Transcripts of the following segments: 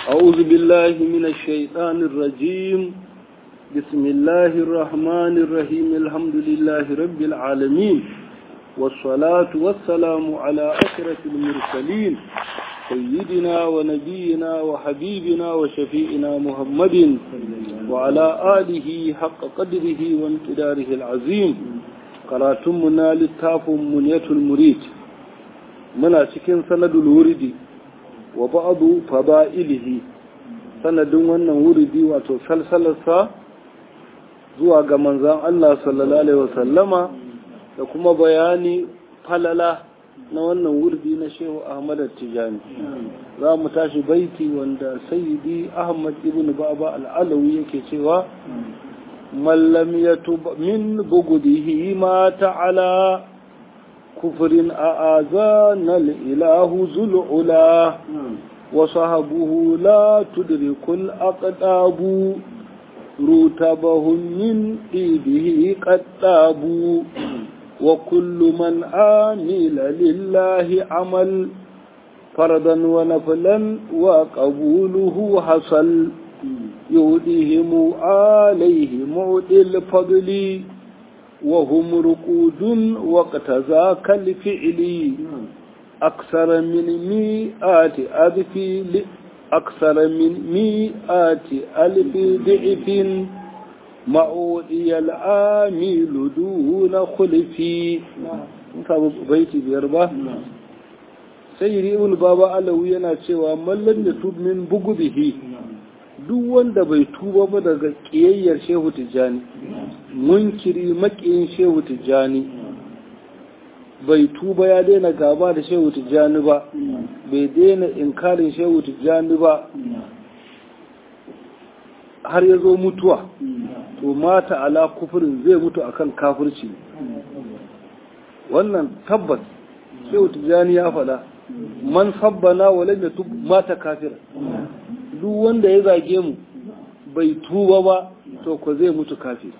أعوذ بالله من الشيطان الرجيم بسم الله الرحمن الرحيم الحمد لله رب العالمين والصلاة والسلام على أشرف المرسلين سيدنا ونبينا وحبيبنا وشفيئنا محمد وعلى آله حق قدره وامتداره العظيم قراتمنا للتاف منية المريد منا cikin sanadul wuridi wa ba'adu fada'ilihi sanadin wannan wuridi wato salsalarsa zuwa ga manzan Allah sallallahu alaihi wasallama da kuma bayani falala na wannan wurdi na Shehu Ahmad Tijani za mu tashi baiti wanda Sayyidi Ahmad ibn Baba al-Alawi yake cewa man lam yatub min bughdihi ma ta'ala كفر أعاذنا الإله ذو العلا وصحبه لا تدرك الأقداب رتبهم من إيده قد وكل من عامل لله عمل فرضا ونفلا وقبوله حصل يهديهم عليه معدي الفضل وهم رقود وقت ذاك الفعل أكثر من مئات ألف أكثر من مئات ألف ضعف معودي العامل دون خلفي baiti biyar ba sai ri'ul baba alawi yana cewa mallan da tub min bugubihi duk wanda bai tuba ba daga ƙiyayyar shehu tijjani munkiri makiyin shehu tijjani bai tuba ya daina gaba da shehu tijjani ba bai daina inkarin shehu tijjani ba har ya zo mutuwa to mata ala kufurin zai mutu akan kafirci wannan tabbas shehu tijjani ya faɗa man sabbana walam yatub mata kafira duk wanda ya zage mu bai tuba ba to ko zai mutu kafir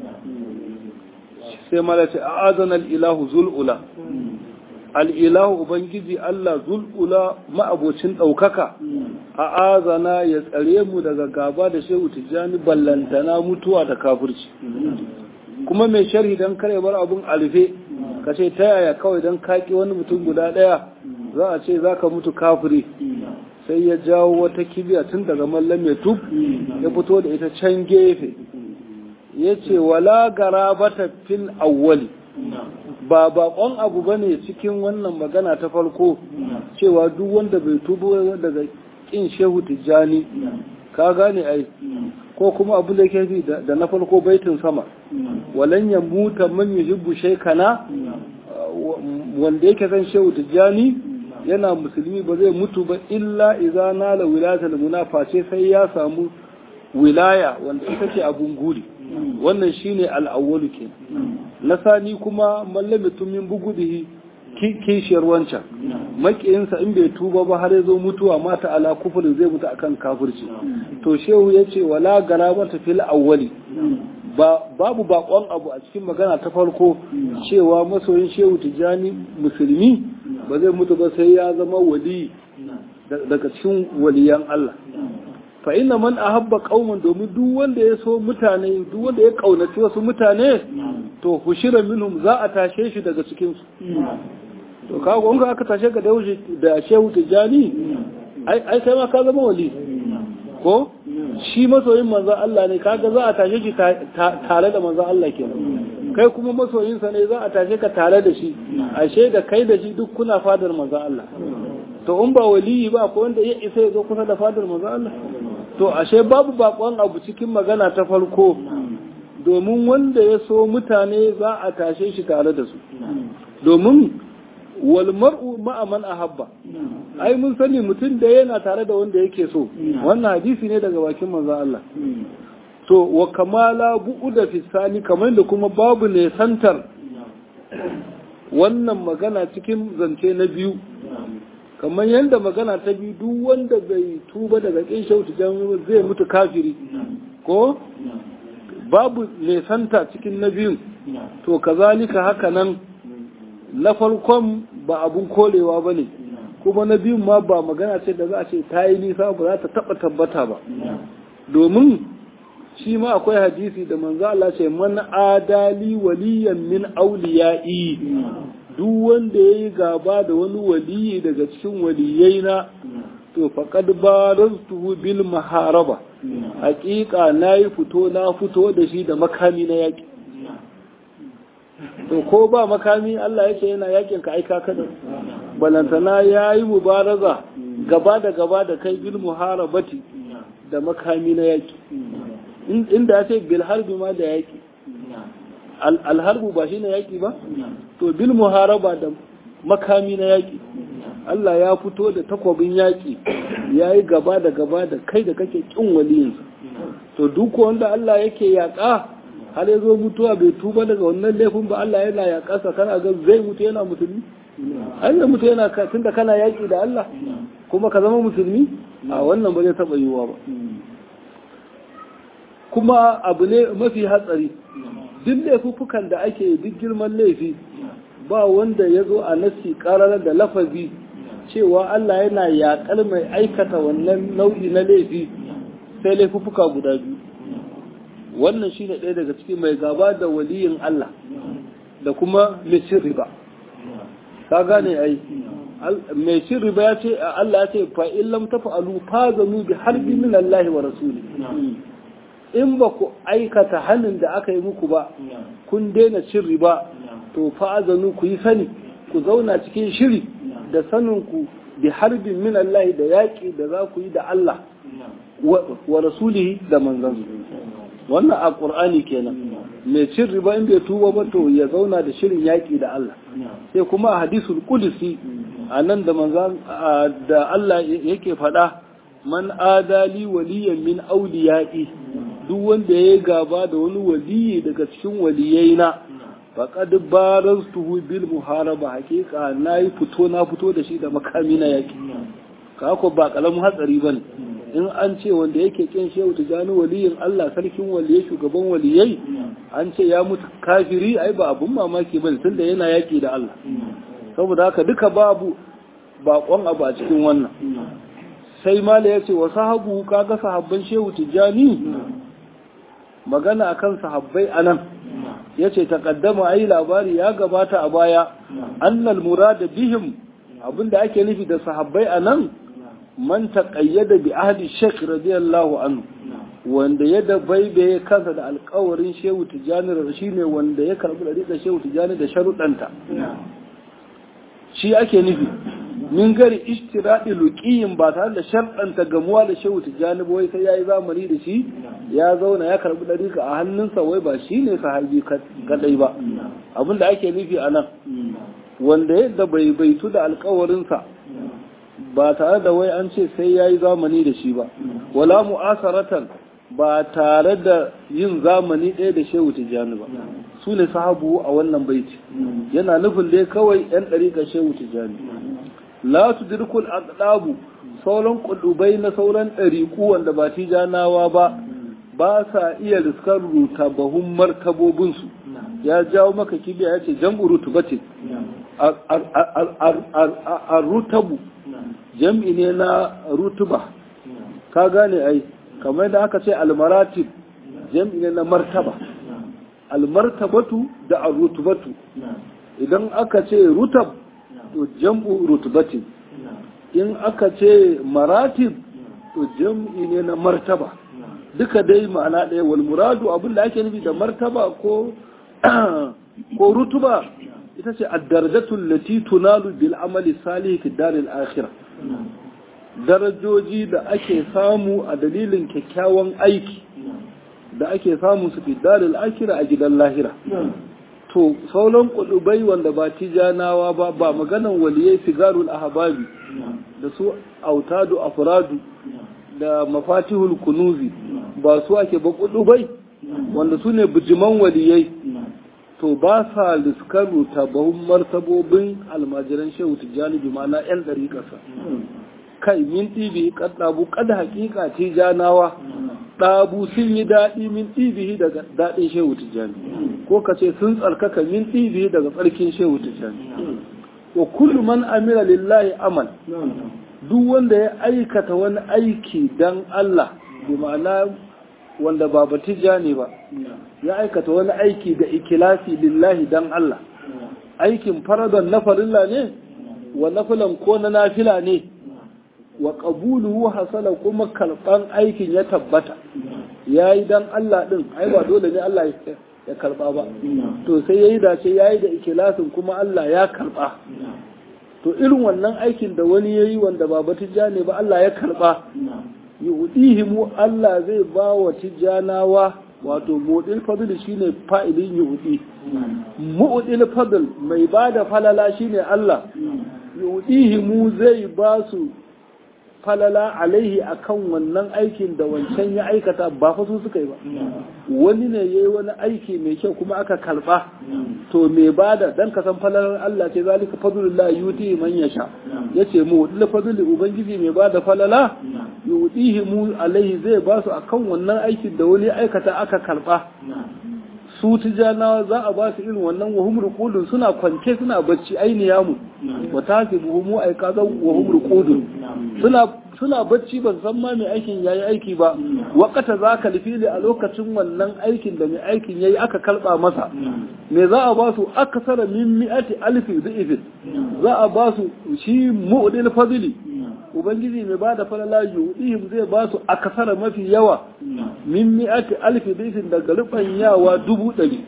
sai mala ce a azana al'ilahu zul'ula al'ilahu ubangiji Allah zul'ula ma'abocin ɗaukaka a azana ya tsare mu daga gaba da shehu tijjani ballantana mutuwa da kafirci kuma mai sharhi don kare bar abun alfe ka ce ta yaya kawai don kaki wani mutum guda ɗaya za a ce za ka mutu kafiri sai ya jawo wata kibiya tun daga mallam ya tub ya fito da ita can gefe ya ce wala garabata fil awwali ba bakon abu bane cikin wannan magana ta farko cewa duk wanda bai tubo daga kin shehu tijjani ka gane ai ko kuma abu da ke da na farko baitin sama walan ya muta man yuhibbu shaykana wanda yake san shehu tijjani yana musulmi ba zai mutu ba illa iza nala wilayatul munaface sai ya samu wilaya wanda ita ce abun guri wannan shine al'awwalu ke na sani kuma mallami tumin bugudihi kishiyar wancan makiyinsa in bai tuba ba har ya zo mutuwa mata ala kufurin zai mutu akan kafirci to shehu ya ce wala garabata fil awwali babu bakon abu a cikin magana ta farko cewa masoyin shehu tijjani musulmi ba zai mutu ba sai ya zama wali daga cikin waliyan Allah fa inna man ahabba qauman domin duk wanda ya so mutane duk wanda ya kaunaci wasu mutane to hushira minhum za a tashe shi daga cikin su to kaga in aka tashe ka da da shehu tijjani ai ai sai ma ka zama wali ko shi masoyin manzon Allah ne kaga za a tashe shi tare da manzon Allah kenan kai kuma masoyinsa ne za a tashe ka tare da shi ashe da kai da shi duk kuna fadar manzon Allah to in ba waliyi ba ko wanda ya isa ya zo kusa da fadar manzon Allah to ashe babu bakon abu cikin magana ta farko domin wanda ya so mutane za a tashe shi tare da su domin wal mar'u ma'a man ahabba ai mun sani mutum da yana tare da wanda yake so wannan hadisi ne daga bakin manzon Allah to wa kamala bu'uda fi sani kamar da kuma babu ne santar wannan magana cikin zance na biyu kamar yadda magana ta biyu duk wanda bai tuba daga kin shautu zai mutu kafiri ko babu ne santa cikin na biyun to kazalika haka nan na farkon ba abun kolewa ba ne kuma na biyun ma ba magana ce da za a ce ta yi nisa ba za ta taba tabbata ba domin shi ma akwai hadisi da manzo Allah ce man adali waliyan min awliya'i duk wanda yayi gaba da wani waliyi daga cikin waliyaina to faqad baraztuhu bil maharaba haqiqa nayi fito na fito da shi da makami na yaki to ko ba makami Allah yake yana yakin ka aika kada balantana yayi mubaraza gaba da gaba da kai bil muharabati da makami na yaki inda ya ce bil harbi ma da yaki alharbu ba shi na yaki ba to bil muharaba da makami na yaki Allah ya fito da takwabin yaki ya yi gaba da gaba da kai da kake kin waliyinsa to duk wanda Allah yake yaƙa har ya zo mutuwa bai tuba daga wannan laifin ba Allah yana yaƙa sa kana ga zai mutu yana musulmi Allah mutu yana tunda kana yaƙi da Allah kuma ka zama musulmi a wannan ba zai taɓa yiwuwa ba kuma abu ne mafi hatsari duk laifuffukan da ake duk girman laifi ba wanda ya zo a nasi karar da lafazi cewa Allah yana yaƙar mai aikata wannan nau'i na laifi sai laifuffuka guda biyu wannan shine ɗaya daga cikin mai gaba da waliyin Allah da kuma mai cin riba ka gane ai mai cin riba ya ce Allah ya ce fa in lam tafa'alu fazanu bi harbi min Allah wa rasuli in ba ku aikata hannun da aka yi muku ba kun daina cin riba to fa'azanu ku yi sani ku zauna cikin shiri da sanin ku bi harbin min Allah da yaƙi da za ku yi da Allah wa rasulihi da manzansu wannan a ƙur'ani kenan mai cin riba in bai tuba ba to ya zauna da shirin yaƙi da Allah sai kuma a hadisul qudsi a nan da manzan da Allah yake faɗa man adali waliyan min auliya'i duk wanda ya gaba da wani waliyi daga cikin waliyaina faqad baraztuhu bil muharaba haqiqa nayi fito na fito da shi da makami na yaki ka ko ba kalamu hatsari bane in an ce wanda yake kin shehu tijani waliyin Allah sarkin waliyai shugaban waliyai an ce ya mutu kafiri ai ba abun mamaki bane tunda yana yaki da Allah saboda haka duka babu bakon abu a cikin wannan sai mala ya ce wa sahabu kaga sahabban shehu tijani magana akan sahabbai anan yace taqaddama ai labari ya gabata a baya annal murada bihim abinda ake nufi da sahabbai anan man taqayyada bi ahli shaykh radiyallahu anhu wanda ya da baibaye kansa da alƙawarin shehu tijani shine wanda ya karbi da shehu tijani da sharuɗanta shi ake nufi min gari istiradi luqiyin ba tare da sharɗanta gamuwa da shehu tijjani ba wai sai yayi zamani da shi ya zauna ya karbi dariƙa a hannunsa wai ba shi ne sahabi kadai ba abin da ake nufi a nan wanda yadda bai baitu da alkawarinsa ba tare da wai an ce sai yayi zamani da shi ba wala mu'asaratan ba tare da yin zamani ɗaya da shehu tijjani ba su ne sahabu a wannan baiti yana nufin dai kawai 'yan ɗariƙar shehu tijjani la tudrikul aqdabu sauran kudubai na sauran ɗariƙu wanda ba tijanawa ba ba sa iya riskar rutabahun martabobinsu ya jawo maka kibiya ya ce jam'u rutubatin a rutabu jam'i ne na rutuba ka gane ai kamar da aka ce almaratib jam'i ne na martaba almartabatu da arrutubatu idan aka ce rutab to jam'u rutubatin in aka ce maratib to jam'i ne na martaba duka dai ma'ana ɗaya wal muradu abin da ake nufi da martaba ko ko rutuba ita ce ad-darajatul lati tunalu bil amali salih fi daril akhirah darajoji da ake samu a dalilin kyakkyawan aiki da ake samu su fi daril akhirah a gidan lahira to sauran kudubai wanda ba tijanawa ba ba maganan waliyai sigarul ahbabi da su autadu afradu da mafatihul kunuzi ba su ake ba kudubai wanda su ne bijiman waliyai to ba sa liskaru tabahun martabobin almajiran shehu tijjani bi ma'ana yan ɗari ƙasa kai min ɗibi ɗabu kada hakika tijanawa ɗabu sun yi daɗi min ɗibihi daga daɗin shehu tijjani ko ka ce sun tsarkaka min ɗibihi daga tsarkin shehu tijjani wa kullu man amila lillahi amal duk wanda ya aikata wani aiki dan Allah bi ma'ana wanda ba batija ne ba ya aikata wani aiki da ikilasi lillahi dan Allah aikin faradan na farilla ne wa nafilan ko na nafila ne wa qabuluhu hasala kuma karban aikin ya tabbata yayi dan Allah din ai ba dole ne Allah ya karba ba to sai yayi dace yayi da ikilasin kuma Allah ya karba to irin wannan aikin da wani yayi wanda ba batija ne ba Allah ya karba yu'dihimu Allah zai ba wa tijanawa wato mu'dil fadl shine fa'ilin yu'di mu'dil fadl mai bada falala shine Allah yu'dihimu zai ba su falala alaihi akan wannan aikin da wancan ya aikata ba fa su suka yi ba wani ne yayi wani aiki mai kyau kuma aka karba to me bada dan ka san falalar Allah ce zalika fadlullah yuti man yasha yace mu dil fadli ubangiji mai bada falala yutihi mu alaihi zai ba su akan wannan aikin da wani aikata aka karba su tijanawa za a ba su irin wannan wa humru qudun suna kwance suna bacci ainiya mu wa tasibuhu mu aikazan wa humru qudun suna suna bacci ban san ma mai aikin yayi aiki ba wakata za ka lifili a lokacin wannan aikin da mai aikin yayi aka kalba masa me za a ba su akasara min mi'ati alfi dhi'fin za a ba su shi mu'dil fadli ubangiji mai bada falala yu'dihim zai ba su akasara mafi yawa min mi'ati alfi dhi'fin daga rufan yawa dubu ɗari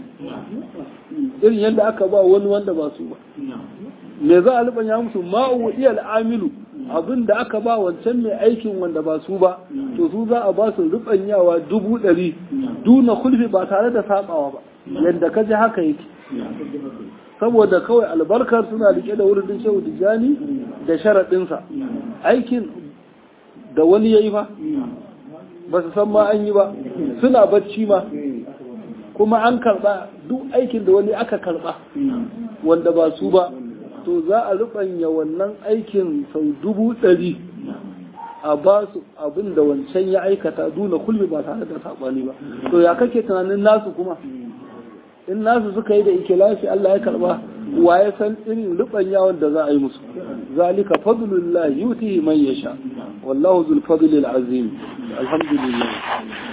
irin yadda aka ba wani wanda ba su ba me za a rufanya musu ma'u'iyal amilu abin da aka ba wancan mai aikin wanda ba su ba to su za a ba su rubanyawa dubu ɗari duna kulfi ba tare da sabawa ba yadda ka ji haka yake saboda kawai albarkar suna rike da wurin shehu tijjani da sharaɗinsa aikin da wani ya yi ba ba su san ma an yi ba suna bacci ma kuma an karɓa duk aikin da wani aka karɓa wanda ba su ba to za a rubanya wannan aikin sau dubu ɗari a ba su abin da wancan ya aikata duna kulmi ba tare da saɓani ba to ya kake tunanin nasu kuma in nasu suka yi da ikilafi Allah ya karba wa ya san irin rubanyawan da za a yi musu zalika fadlullah yutihi man yasha wallahu zul fadlil azim alhamdulillah